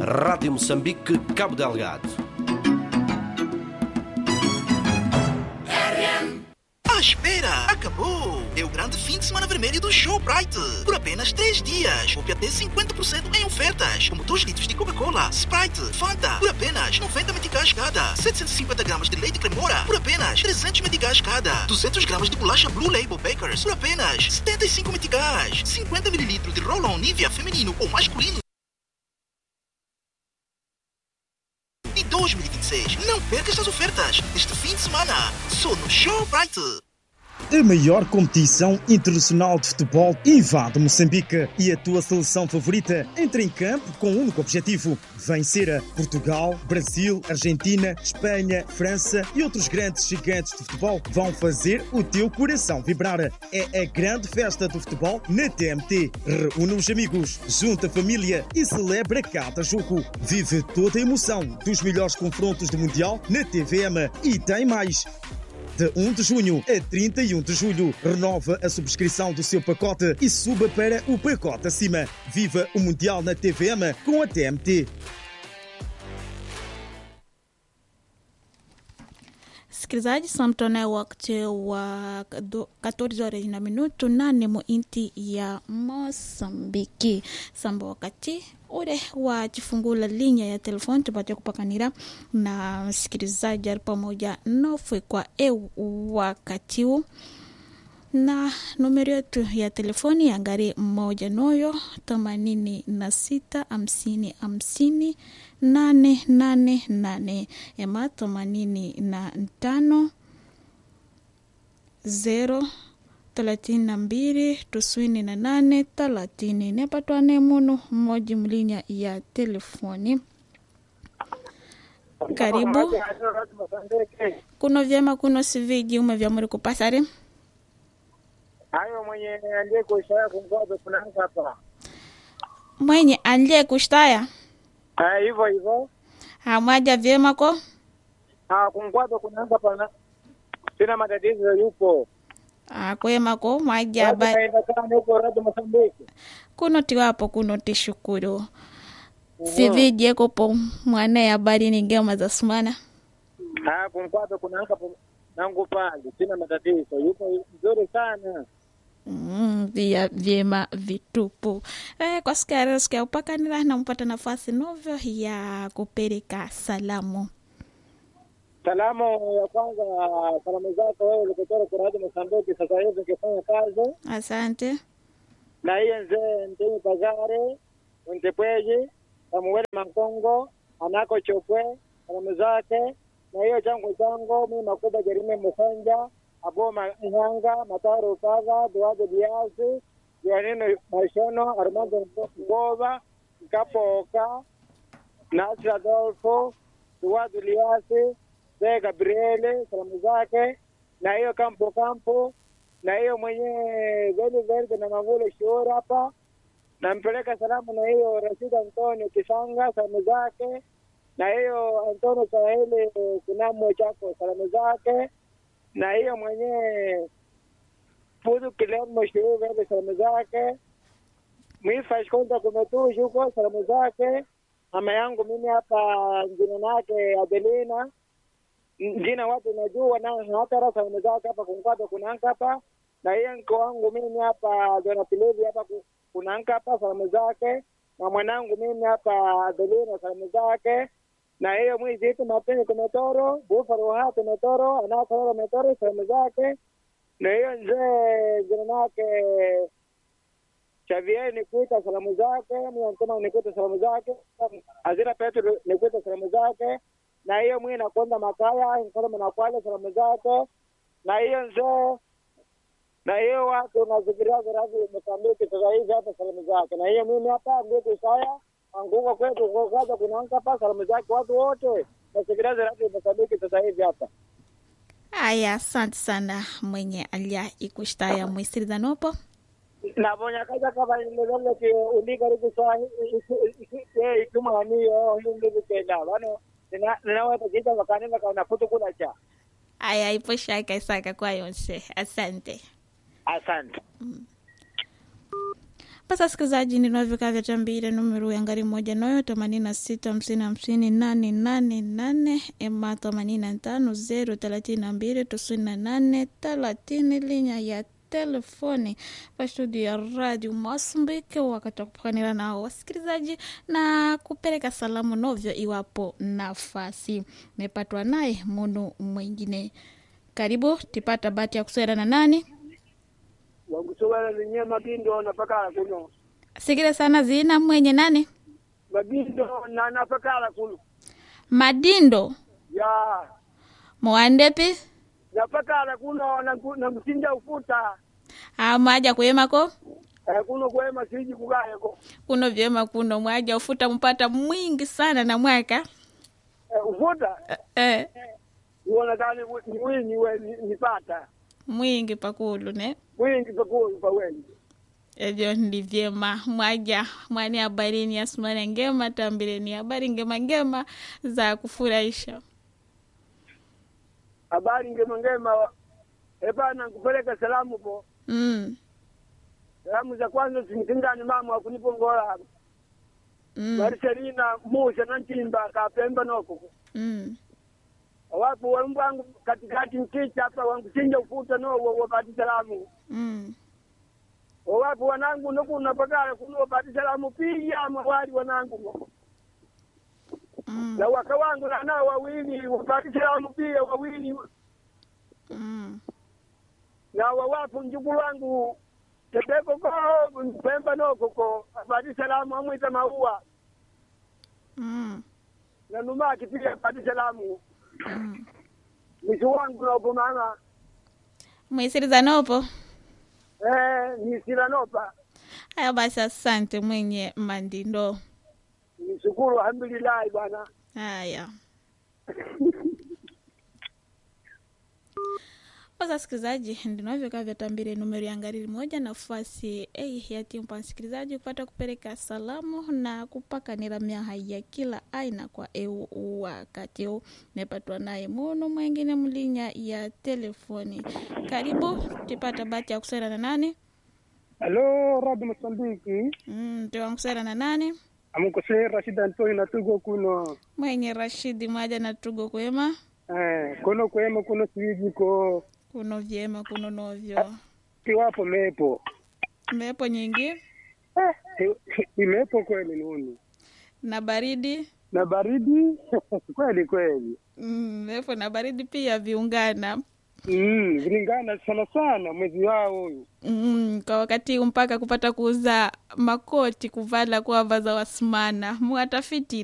Rádio Moçambique, Cabo Delgado. Ah, espera! Acabou! É o grande fim de semana vermelho do Showbrite. Por apenas 3 dias. Houve até 50% em ofertas. Como 2 litros de Coca-Cola, Sprite, Fanta. Por apenas 90 meticais cada. 750 gramas de leite cremora. Por apenas 300 meticais cada. 200 gramas de bolacha Blue Label Bakers. Por apenas 75 meticais. 50 mililitros de Roll-On Nivea feminino ou masculino. de 2026. Não perca estas ofertas este fim de semana. Só no Showbrite. A maior competição internacional de futebol invade Moçambique e a tua seleção favorita entra em campo com um único objetivo: vencer a Portugal, Brasil, Argentina, Espanha, França e outros grandes gigantes de futebol vão fazer o teu coração vibrar. É a grande festa do futebol na TMT. Reúne os amigos, junta a família e celebra cada jogo. Vive toda a emoção dos melhores confrontos do Mundial na TVM e tem mais. De 1 de junho a 31 de julho, renova a subscrição do seu pacote e suba para o pacote acima. Viva o Mundial na TVM com a TMT. Msikilizaji, samtone wakati wa do- 14 horas na minuto nane mu inti ya Mosambiki samba wakati ule wa chifungula linya ya telefoni tupate kupakanira na msikilizaji ali pamoja nofwe kwa eu wakati huu na numero yetu ya telefoni ya ngari mmoja noyo themanini na sita hamsini hamsini nane nane nane ema themanini na tano zero thelathini na mbili tisini na nane thelathini nepatwane munu mmoja mlinya ya telefoni karibu kuno vyema kuno siviji ume vyamuri kupasari hayo mwenye aliye kuishaya kungwaza kunaanza hapa mwenye aliye kushtaya Ah, hivyo hivyo hamwaja vyema ko Ah, kungwaza kunaanza pana sina matatizo yupo akwema ko mwaja Watu ba kaenda sana huko radio Mozambique kuno tiwapo kuno tishukuru sivije kopo mwana habari ningema za sumana Ah, kungwaza kunaanza pa- nangu pale sina matatizo yupo mzuri sana Mm, vya vyema vitupu eh, kwa siku ya leo siku ya upakanira nampata nafasi novyo ya kupeleka salamu salamu ya kwanza salamu zako wewe ulikotoka kwa radio Mozambique sasa hivi ukifanya kazi asante na hiyo nzee ndini pagare untepweji amuwele mankongo anako chopwe salamu zake na hiyo changu chango mi makuba jerime musanja abo mahanga mataro paga duado diasi joanino mashono armando ngova nkapoka nasi adolfo duado liasi de gabriele salamu zake na hiyo kampo kampo na hiyo mwenye veli verde na mavulo shuhuri hapa nampeleka salamu na hiyo Rashid Antonio Kisanga salamu zake na hiyo Antonio Saheli Kunamwe chako salamu zake na hiyo mwenye Fudu Kilemo shuhuri verde salamu zake Mwifa Shkonda Kumetushu huko salamu zake mama yangu mimi hapa jina lake Adelina jina watu najua na hata salamu zake hapa kunkwata kunanka hapa na hiyo mke wangu mimi hapa Jonathan hapa ku- kunanka hapa salamu zake na mwanangu mimi hapa Adelina salamu zake na hiyo mwizi itu mapeni kumetoro bufaro ha kumetoro anakorora metoro salamu zake na hiyo nzee jina lake Xavier nikuita salamu zake, mimi Antoma nikuita salamu zake, Azira Petro nikuita salamu zake, na hiyo mwi nakwenda Makaya Nkolome na Kwale salamu zake, na hiyo nzee na hiyo watu nazikiria zirazi Mozambiki sasa hivi hapa salamu zake, na hiyo mimi hapa ndio Kisaya anguko kwetu kwa kaza kunaanza hapa salamu zake watu wote nazikiria zirazi Mozambiki sasa hivi hapa. aya asante sana mwenye alia ikushtaya mwisiridzanopo nabonya kaja kaba ilelele ke uliga riku sa e itumaniyo hindi bikenda bano nina ninaweza kita wakanenda kana futu kula cha aya ipo shaka isaka kwa yonse asante asante Basi wasikilizaji, ninavyokaa vya tambire numero ya ngari moja noyo themanini na sita hamsini hamsini nane nane nane ema themanini na tano zero thelathini na mbili tisini na nane thelathini linya ya telefoni pa studio ya radio Mosambiki, wakati wa kupakanira nao wasikilizaji na kupeleka salamu novyo iwapo nafasi mepatwa naye munu mwingine. Karibu tipata bahati ya kuswera na nani wangusowela ninye mabindo napakala kuno sikile sana zina mwenye nani mabindo na napakala kuno madindo ya mwandepi napakala kuno na- na msinja ufuta amaja kuyemako Eh, kuno kwema siji kugayeko kuno vyema kuno mwaja ufuta mpata mwingi sana na mwaka Eh, ufuta eh, uonekane ni winyi we ni- nipata mwingi pakulu ne wingi pakulu pa wengi evyo ndi vyema mwaja mwani habarini asumana ngema tambireni habari ngema ngema za kufurahisha habari ngema ngema epana nkupeleka salamu po mm, salamu za kwanza simtindani mama wakunipongola mm, mariselina musa na ntimba kapemba noko mm. wapo wembwangu katikati mkicha hapa wangusinja ufuta no wapati salamu Mm. wapo wanangu nokuna pakala kuno wapati salamu pia mawali wanangu Mm. na waka wangu na nao wawili wapati salamu pia wawili Mm. na wawapo mjukulu wangu tebekoko pemba nokoko apati salamu amwita maua Mm. na numaki pia apati salamu Mm. mwisho wangu nopo mama mwisiriza nopo eh, nisila nopa haya basi asante mwenye mandindo nishukuru alhamdulillahi bwana haya Basi wasikilizaji, ndinavyokaa vyatambire numero ya ngari moja nafasi ei ya timpa msikilizaji kupata kupeleka salamu na kupakanira myaha ya kila aina kwa eu wakati huu nepatwa naye munu mwengine mlinya ya telefoni. Karibu tipata bahati ya kusera na nani? Halo, Radio Mosambiki. Mm, tiwankusera na nani? Amukosea Rashid Antoni natugo kuno. Mwenye Rashidi mwaja na tugo kwema Eh, kuno kwema kuno siwiji ko kuno vyema kuno novyo kiwapo mepo. mepo nyingi Eh, imepo kweli nuni. na baridi Na baridi kweli kweli. mm, mepo na baridi pia viungana Mm, vilingana sana sana mwezi wao huyu. mm, kwa wakati huu mpaka kupata kuuza makoti kuvala kuwavaza wasimana mwatafiti